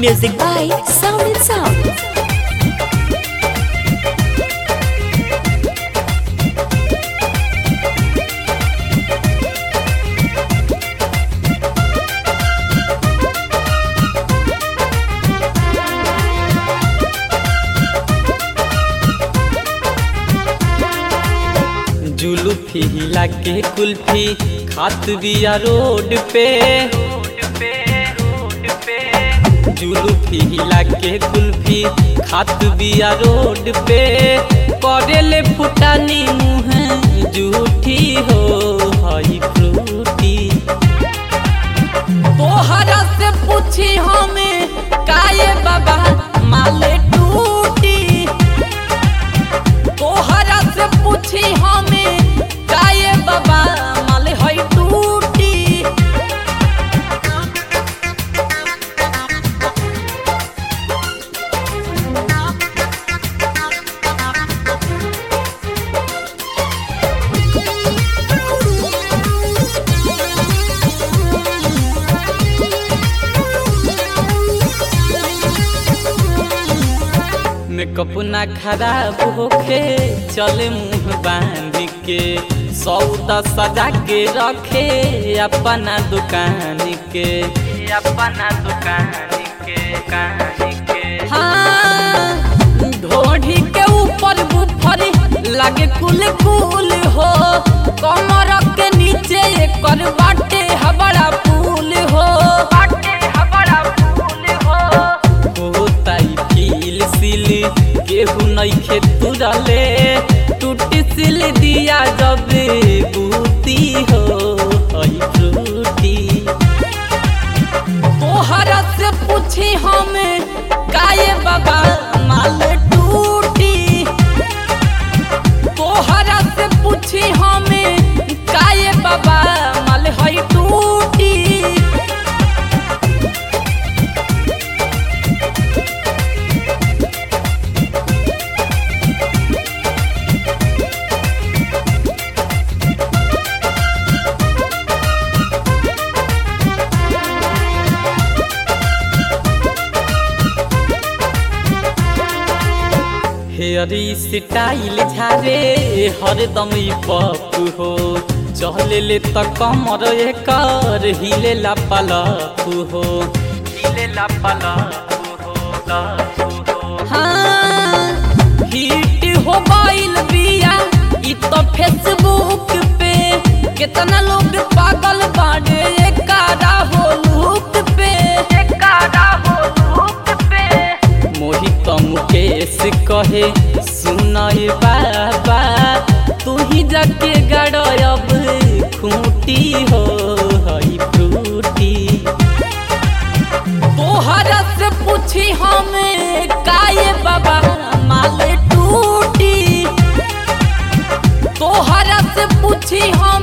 Music by Sound and Sound. जुलूफी हिला के कुल्फी खात बिया रोड पे जुलूफी हिला के कुल्फी खात बिया रोड पे करेले फुटानी मुँह जूठी हो हई फ्रूटी तोहरा से पूछी हमें काये बाबा माले टूटी तोहरा से पूछी हमें काये बाबा माले हई टूटी मेकअप ना खराब होखे चले मुंह बांध के सौदा सजा के रखे अपना दुकान के अपना दुकान के दुकान के हाँ ढोढ़ी के ऊपर बुफर लागे कुल कुल हो कमर के नीचे एकर बाटे हबड़ा पुल हो बाटे हबड़ा पुल हो होताई फील सिल केहू नइखे तुरले टूटी सिल दिया जब बूती हो हई फ्रूटी तोहरा से पूछी हमें काये बाबा माल टूटी तोहरा से पूछी हमें काये बाबा माल हई टूटी हेयरी स्टाइल झारे हरदम ई पप हो चले ले त कमर एकर हिले ला पलप हो हिले ला पलप हो लप हो हाँ हिट हो गइल बिया ई तो फेसबुक पे कितना लोग पागल बाड़े एकारा हो लुक पे एकारा हो लुक पे मोहित मुकेश कहे सुनय बाबा तू ही जाके गड़ब खूटी हो हई फ्रूटी तोहरा से पूछी हमें काये बाबा माल टूटी तोहरा से पूछी हम